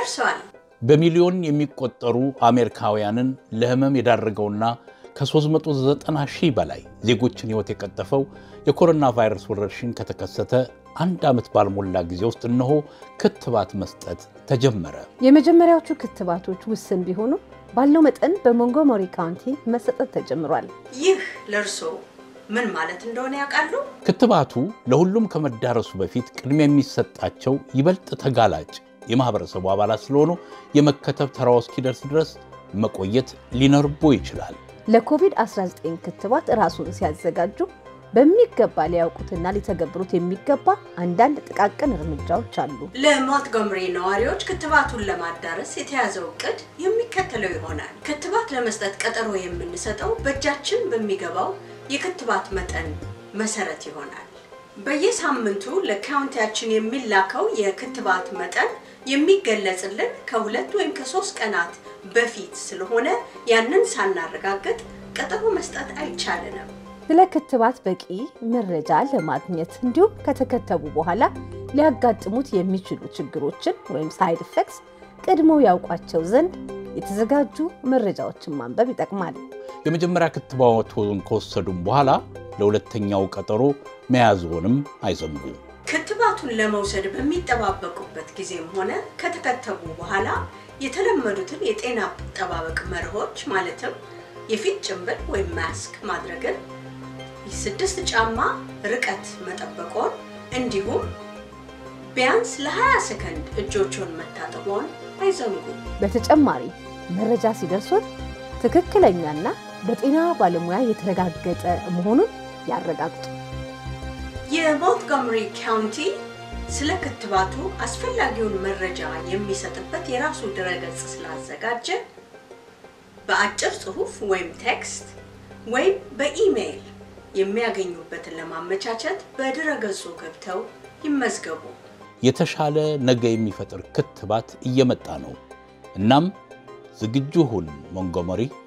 ደርሷል። በሚሊዮን የሚቆጠሩ አሜሪካውያንን ለህመም የዳረገውና ከ390 ሺህ በላይ ዜጎችን ሕይወት የቀጠፈው የኮሮና ቫይረስ ወረርሽኝ ከተከሰተ አንድ ዓመት ባልሞላ ጊዜ ውስጥ እነሆ ክትባት መስጠት ተጀመረ። የመጀመሪያዎቹ ክትባቶች ውስን ቢሆኑ ባለው መጠን በሞንጎመሪ ካውንቲ መሰጠት ተጀምሯል። ይህ ለእርሶ ምን ማለት እንደሆነ ያውቃሉ? ክትባቱ ለሁሉም ከመዳረሱ በፊት ቅድሚያ የሚሰጣቸው ይበልጥ ተጋላጭ የማህበረሰቡ አባላት ስለሆኑ የመከተብ ተራው እስኪደርስ ድረስ መቆየት ሊኖርቦ ይችላል። ለኮቪድ-19 ክትባት ራሱን ሲያዘጋጁ በሚገባ ሊያውቁትና ሊተገብሩት የሚገባ አንዳንድ ጥቃቅን እርምጃዎች አሉ። ለሞንትጎመሪ ነዋሪዎች ክትባቱን ለማዳረስ የተያዘው እቅድ የሚከተለው ይሆናል። ክትባት ለመስጠት ቀጠሮ የምንሰጠው በእጃችን በሚገባው የክትባት መጠን መሰረት ይሆናል። በየሳምንቱ ለካውንቲያችን የሚላከው የክትባት መጠን የሚገለጽልን ከሁለት ወይም ከሶስት ቀናት በፊት ስለሆነ ያንን ሳናረጋግጥ ቀጠሮ መስጠት አይቻልንም። ስለ ክትባት በቂ መረጃ ለማግኘት እንዲሁም ከተከተቡ በኋላ ሊያጋጥሙት የሚችሉ ችግሮችን ወይም ሳይድ ኢፌክትስ ቀድሞ ያውቋቸው ዘንድ የተዘጋጁ መረጃዎችን ማንበብ ይጠቅማል። የመጀመሪያ ክትባቱን ከወሰዱም በኋላ ለሁለተኛው ቀጠሮ መያዝዎንም አይዘንጉ። ክትባቱን ለመውሰድ በሚጠባበቁበት ጊዜም ሆነ ከተከተቡ በኋላ የተለመዱትን የጤና አጠባበቅ መርሆች ማለትም የፊት ጭንብል ወይም ማስክ ማድረግን፣ ስድስት ጫማ ርቀት መጠበቆን እንዲሁም ቢያንስ ለ20 ሰከንድ እጆቹን መታጠቦን አይዘንጉ። በተጨማሪ መረጃ ሲደርሶት ትክክለኛና በጤና ባለሙያ የተረጋገጠ መሆኑን ያረጋግጡ። የሞንትጎመሪ ካውንቲ ስለ ክትባቱ አስፈላጊውን መረጃ የሚሰጥበት የራሱ ድረገጽ ስላዘጋጀ በአጭር ጽሑፍ ወይም ቴክስት ወይም በኢሜይል የሚያገኙበትን ለማመቻቸት በድረገጹ ገብተው ይመዝገቡ። የተሻለ ነገ የሚፈጥር ክትባት እየመጣ ነው። እናም ዝግጁ ሁን ሞንጎመሪ